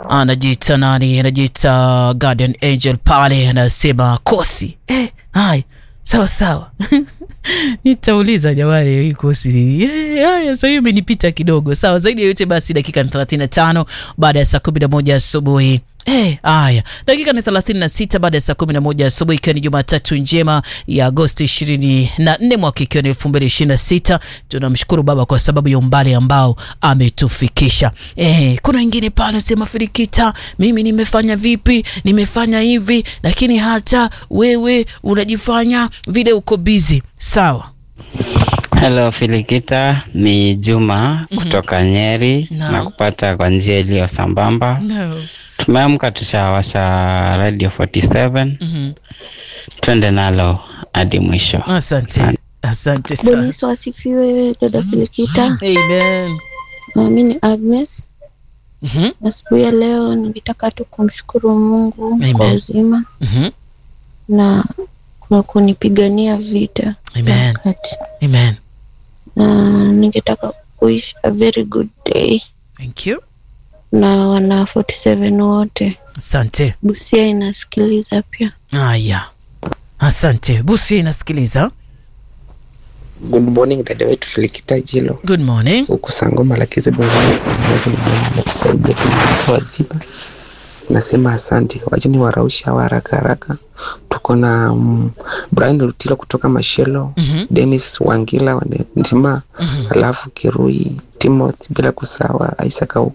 anajiita nani, anajiita Guardian Angel pale, anasema kosi eh, haya sawa sawa nitauliza jamani, hii kosi eh, haya sasa hiyo imenipita kidogo. Sawa, zaidi ya yote basi, dakika ni 35 baada ya saa 11 asubuhi. Eh, haya dakika ni 36 baada ya saa 11 asubuhi, ikiwa ni Jumatatu njema ya Agosti 24 mwaka ikiwa ni 2026. Tunamshukuru Baba kwa sababu ya umbali ambao ametufikisha. Eh, kuna wengine pale sema Firikita, mimi nimefanya vipi, nimefanya hivi, lakini hata wewe unajifanya vile uko busy. Sawa. Hello Filikita, ni Juma kutoka Nyeri No. na kupata kwa njia iliyo sambamba. No. Tumeamka tushawasha Radio 47 Mhm. twende nalo hadi mwisho. Asante. Asante Bwana sana. Yesu asifiwe, dada Filikita. Amen. Mimi ni Agnes. Mhm. Asubuhi ya leo ningetaka tu kumshukuru Mungu Amen. kwa uzima Mhm. na kwa kunipigania vita Amen. wakati. Amen. Na ningetaka kuishi a very good day Thank you. na wana 47 wote. Asante. Busia inasikiliza pia. Haya. Asante. Busi inasikiliza. Good morning dada wetu Filikita Jilo Good morning. huku Sangoma Lakizi kusaidia kuwajiba. Nasema asante, wacheni warausha hawa haraka haraka. Tuko na um, Brian Lutilo kutoka Mashelo, Mhm. Dennis Wangila wa Ndima, Mhm. alafu Kirui Timothy, bila kusawa Isaac